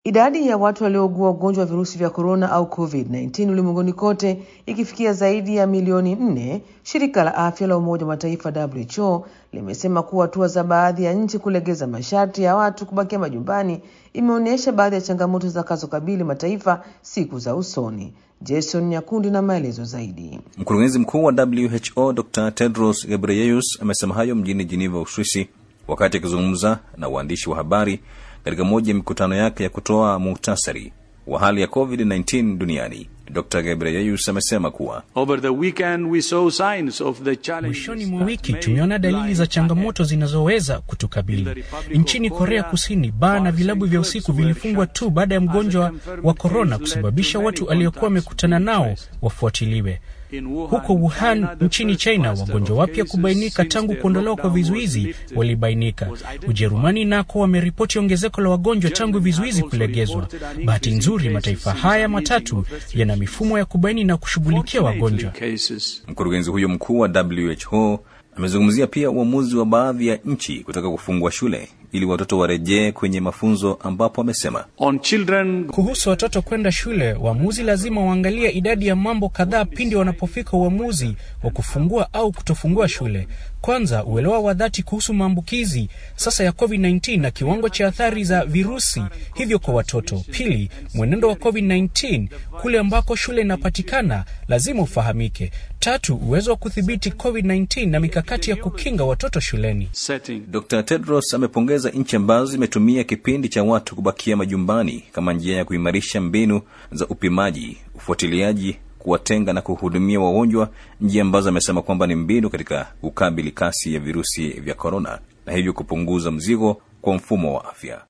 Idadi ya watu waliougua ugonjwa wa virusi vya korona au COVID-19 ulimwenguni kote ikifikia zaidi ya milioni nne, shirika la afya la Umoja wa Mataifa WHO limesema kuwa hatua za baadhi ya nchi kulegeza masharti ya watu kubakia majumbani imeonyesha baadhi ya changamoto zitakazokabili mataifa siku za usoni. Jason Nyakundi na maelezo zaidi. Mkurugenzi mkuu wa WHO Dr Tedros Ghebreyesus amesema hayo mjini Geneva, Uswisi, wakati akizungumza na waandishi wa habari katika moja ya mikutano yake ya kutoa muhtasari wa hali ya COVID-19 duniani. Dr Gebreyesus amesema kuwa mwishoni mwa wiki tumeona dalili za changamoto zinazoweza kutukabili nchini Korea Kusini. Baa na vilabu vya usiku vilifungwa tu baada ya mgonjwa wa korona kusababisha watu aliokuwa wamekutana nao wafuatiliwe. Huko Wuhan nchini China, wagonjwa wapya kubainika tangu kuondolewa kwa vizuizi walibainika. Ujerumani nako wameripoti ongezeko la wagonjwa tangu vizuizi kulegezwa. Bahati nzuri, mataifa haya matatu yana mifumo ya kubaini na kushughulikia wagonjwa. Mkurugenzi huyo mkuu wa WHO amezungumzia pia uamuzi wa baadhi ya nchi kutaka kufungua shule ili watoto warejee kwenye mafunzo, ambapo amesema kuhusu watoto kwenda shule, waamuzi lazima waangalie idadi ya mambo kadhaa pindi wanapofika uamuzi wa kufungua au kutofungua shule. Kwanza, uelewa wa dhati kuhusu maambukizi sasa ya COVID-19 na kiwango cha athari za virusi hivyo kwa watoto. Pili, mwenendo wa COVID-19 kule ambako shule inapatikana lazima ufahamike. Tatu, uwezo wa kudhibiti COVID-19 na mikakati ya kukinga watoto shuleni. Dr. Tedros amepongeza nchi ambazo zimetumia kipindi cha watu kubakia majumbani kama njia ya kuimarisha mbinu za upimaji, ufuatiliaji kuwatenga na kuhudumia wagonjwa, njia ambazo amesema kwamba ni mbinu katika kukabili kasi ya virusi vya korona na hivyo kupunguza mzigo kwa mfumo wa afya.